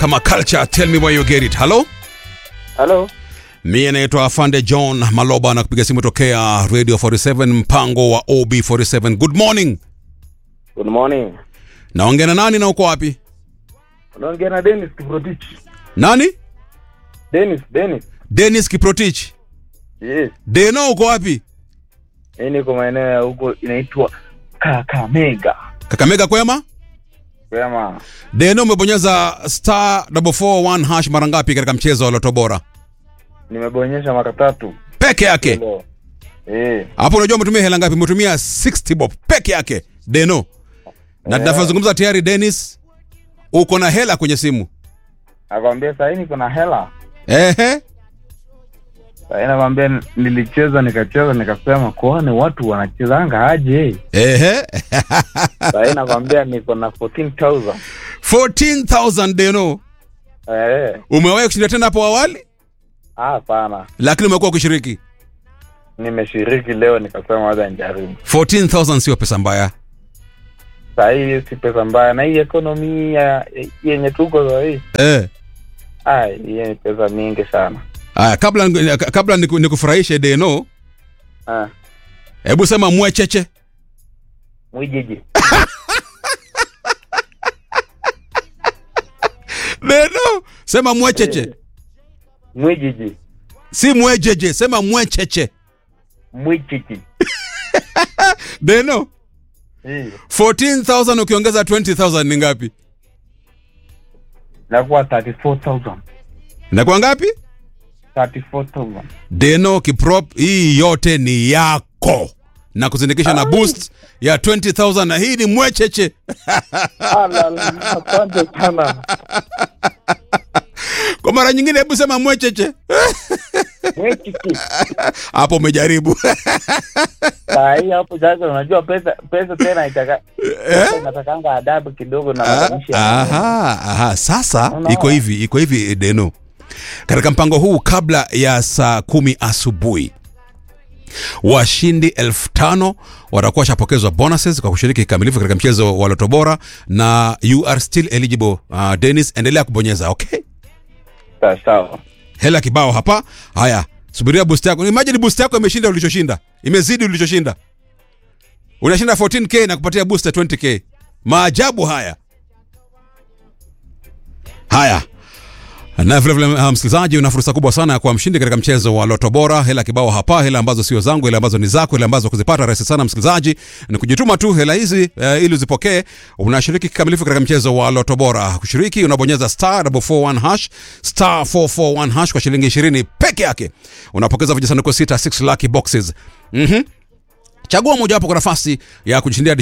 kama culture tell me where you get it halo Halo, mie naitwa afande john maloba na kupiga simu tokea radio 47 mpango wa ob47 good morning good morning. naongea na nani na uko wapi Unaongea na Dennis Kiprotich. nani Dennis, Dennis. denis kiprotich Yes. deno uko wapi Mimi niko maeneo ya huko inaitwa Kakamega. kakamega kwema Sema deno umebonyeza star 441 hash mara ngapi katika mchezo wa loto bora nimebonyesha mara tatu. peke yake Leo. Eh, hapo unajua umetumia hela ngapi umetumia 60 bob peke yake deno na Eh. tunavyozungumza tayari denis uko na hela kwenye simu nakwambia sasa niko na hela. ehe Sasa nakwambia nilicheza nikacheza nikasema kwani watu wanachezanga aje? ehe Sasa nakwambia niko na 14000. 14000 deno Eh, umewahi kushinda tena hapo awali ah sana. lakini umekuwa ukishiriki Nimeshiriki leo nikasema wacha nijaribu. 14000 sio pesa mbaya Sasa hii si pesa mbaya na hii economy ya yenye tuko sasa hii. eh. Ah, hiyo ni pesa mingi sana. Aya, kabla kabla niku- nikufurahishe deno Ah, hebu sema mwecheche mwijiji. deno sema mwecheche Mwijiji. si mwejeje sema mwecheche Mwijiji. deno Hii. 14000 ukiongeza 20000 ni ngapi Nakuwa 34000. inakuwa ngapi 34000. deno kiprop hii yote ni yako na kuzindikisha na boost ya 20000 na hii ni mwecheche Ala, asante sana. kwa mara nyingine hebu sema mwecheche Mwijiji. hapo umejaribu Saa hii hapo sasa unajua pesa pesa tena itaka pesa inatakanga adabu kidogo na matamshi. ya- aha, aha. Sasa Unaona? iko hivi iko hivi Deno, katika mpango huu kabla ya saa kumi asubuhi washindi elfu tano watakuwa washapokezwa bonuses kwa kushiriki kikamilifu katika mchezo wa Loto Bora, na you are still eligible. Uh, Dennis, endelea kubonyeza okay. Sawa, Sawa. Hela kibao hapa. Haya, subiria boost yako. Imagine boost yako imeshinda ulichoshinda, imezidi ulichoshinda. Unashinda 14k na kupatia boost ya 20k. Maajabu haya. Haya. Na vile vile uh, msikilizaji, una fursa kubwa sana ya kuwa mshindi katika mchezo wa Loto Bora. Hela kibao hapa, hela ambazo sio zangu, hela ambazo ni zako, hela ambazo kuzipata rahisi sana msikilizaji, ni kujituma tu hela hizi uh, ili uzipokee. Unashiriki kikamilifu katika mchezo wa Loto Bora. Kushiriki unabonyeza star 441 hash star 441 hash kwa shilingi 20 peke yake, unapokeza vijisanduku sita 6 lucky boxes. Mhm. Chagua mojawapo kwa nafasi ya kujishindia